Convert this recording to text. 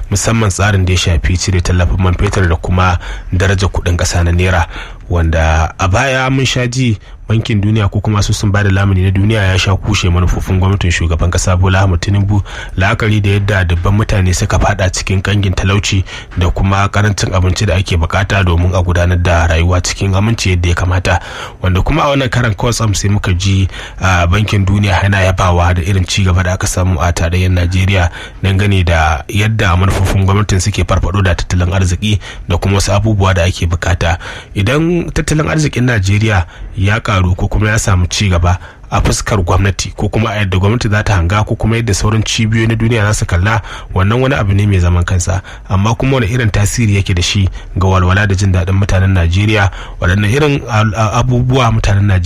musamman tsarin da ya shafi cire tallafin man fetur da kuma daraja kuɗin ƙasa na naira wanda a baya mun sha ji bankin duniya ko kuma sun bada lamuni na duniya ya sha kushe manufofin gwamnatin shugaban kasa bola ahmad tinubu la'akari da yadda dubban mutane suka fada cikin kangin talauci da kuma karancin abinci da ake bukata domin a gudanar da rayuwa cikin aminci yadda ya kamata wanda kuma a wannan karan kwatsam sai muka ji a bankin duniya yana yabawa da irin ci gaba da aka samu a tarayyar najeriya dangane da yadda manufofin gwamnatin suke farfado da tattalin arziki da kuma wasu abubuwa da ake bukata idan tattalin arzikin najeriya ya karu ko kuma ya samu ci gaba a fuskar gwamnati ko kuma a yadda gwamnati za ta hanga ko kuma yadda sauran cibiyoyi na duniya za su kalla wannan wani abu ne mai zaman kansa amma kuma wani irin tasiri yake da shi ga walwala da jin daɗin mutanen najeriya waɗannan irin abubuwa mutanen najeriya